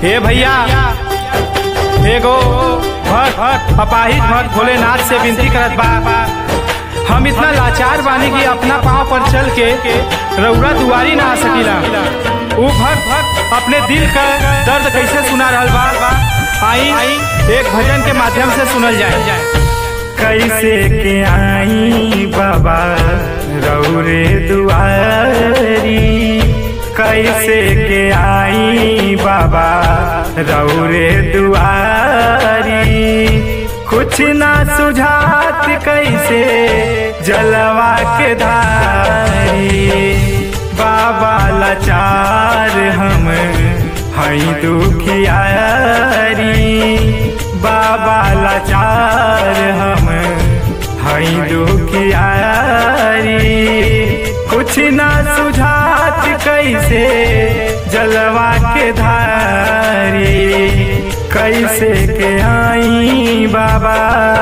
हे भैया एगो भक्त अपाहिज भक्त भोलेनाथ से विनती करत बा हम इतना लाचार बानी कि अपना पाँव पर चल के रउरा दुआरी ना आ सकीला ऊ भक्त भक्त अपने दिल का दर्द कैसे सुना रहल बा आई एक भजन के माध्यम से सुनल जाए कैसे के आई बाबा रौरे दुआरी कैसे के आई बाबा रौरे दुआरी कुछ ना सुझात कैसे जलवा के धारी बाबा लाचार हम हई दुखियारी बाबा लाचार हम हई दुखियारी कुछ ना सुझात कैसे जलवा के धारी कैसे के आई बाबा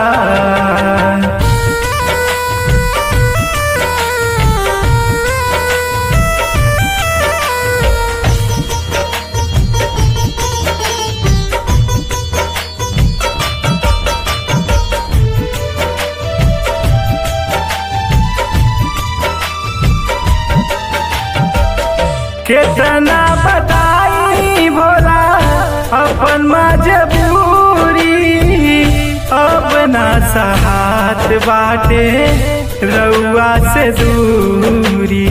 कितना बताई भोला अपन मजबूरी अपना सहात बाटे रउआ से दूरी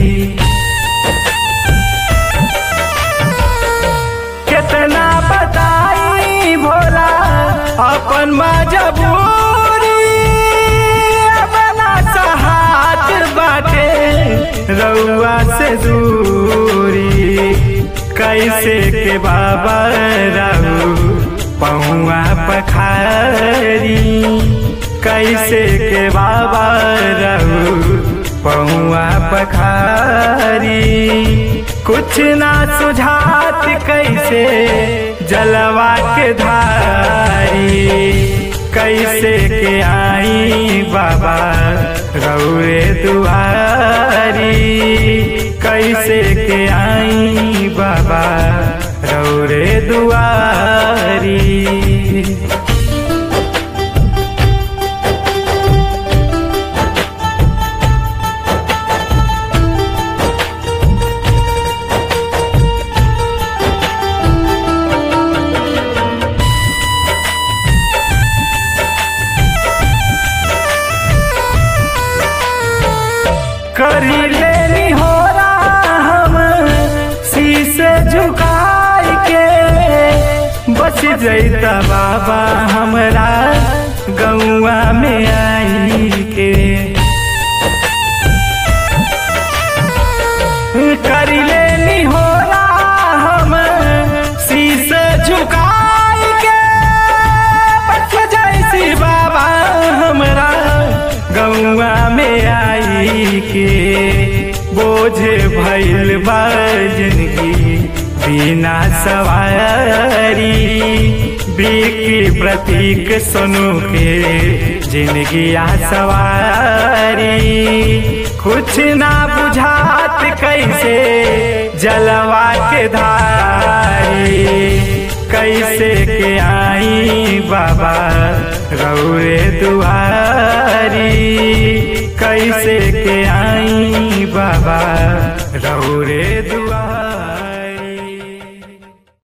कितना बताई भोला अपन मजबूरी अपना सहात बाटे रउआ से दूरी कैसे के बाबा रहू पहुआ पखारी कैसे के बाबा रहू पहुआ पखारी कुछ ना सुझात कैसे जलवा के धारी कैसे के आई बाबा रौरे दुआरी कैसे के आई बाबा रौरे दुआरी करी लेनी हो हम शीशे झुकाई के बच जैता बाबा हमरा गौआ में आई के करी लेनी हो हम शीशे झुकाई के बच जैसी बाबा हमरा गौआ में आई के बोझे भैल बा जिंदगी बिना सवारी बिकी प्रतीक सुनु के जिंदगी आ सवारी कुछ ना बुझात कैसे जलवा के धारी कैसे के आई बाबा रौरे दुआरी कैसे के आई बाबा रौरे